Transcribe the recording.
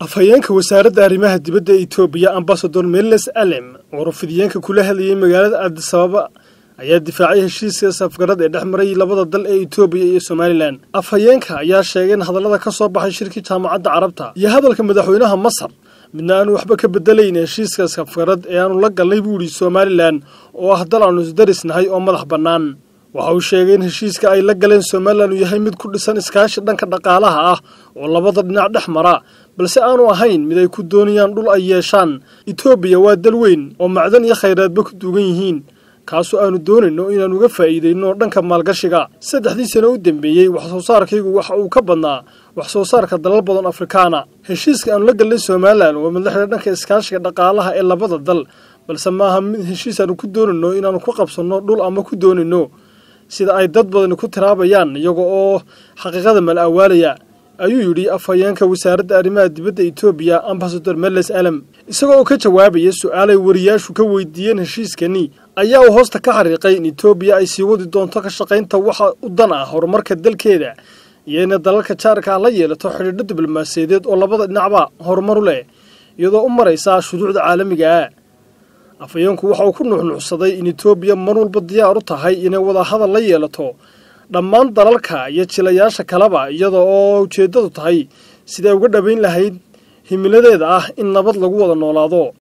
afhayeenka wasaaradda arrimaha dibadda ee etoobiya ambasador meles alem oo rafidiyeenka kula hadlayay magaalada addisababa ayaa difaacay heshiiska safgarad ee dhex maray labada dal ee etoobiya iyo somalilan afhayeenka ayaa sheegay in hadallada ka soo baxay shirkii jaamacadda carabta iyo hadalka madaxweynaha masar midna aanu waxba ka bedelayn heshiiska safgarad ee aanu la galnay buu yidhi somalilan oo ah dal aanu isdarisnahay oo madax bannaan waxa uu sheegay in heshiiska ay la galeen somalilan uu yahay mid ku dhisan iskaashi dhanka dhaqaalaha ah oo labada dhinac dhex mara balse aanu ahayn mid ay ku doonayaan dhul ay yeeshaan etoobiya waa dal weyn oo macdan iyo khayraadba ku duugan yihiin kaasoo aanu doonayno inaan uga faa'iidayno dhanka maalgashiga saddexdii sano u dambeeyey wax soo saarkaygu waxa uu ka badnaa wax soo saarka dalal badan afrikaana heshiiska aanu la galnay somalilan waa mid la xidha dhanka iskaashiga dhaqaalaha ee labada dal balse maaha mid heshiis aanu ku doonayno inaanu ku qabsanno dhul ama ku doonayno sida ay dad badani ku tiraabayaan iyaga oo xaqiiqada mal awaalaya ayuu yidhi afhayeenka wasaaradda arrimaha dibadda etoobiya ambasador meles alem isagoo oo ka jawaabaya su-aalay wariyaashu ka weydiiyeen heshiiskani ayaa uu hoosta ka xariiqay in etoobiya ay sii wadi doonto ka shaqaynta waxa u dan ah horumarka dalkeeda iyo inay dalalka jaarka ah la yeelato xidhiidho diblomaasiyadeed oo labada dhinacba horumar u leh iyadoo u maraysa shuruucda caalamiga ah afhayeenku waxa uu ku nuuxnuuxsaday in etoobiya mar walba diyaar u tahay inay wadahadal la yeelato dhammaan dalalka iyo jilayaasha kaleba iyada oo ujeeddadu tahay siday uga dhabayn lahayd himiladeeda ah in nabad lagu wada noolaado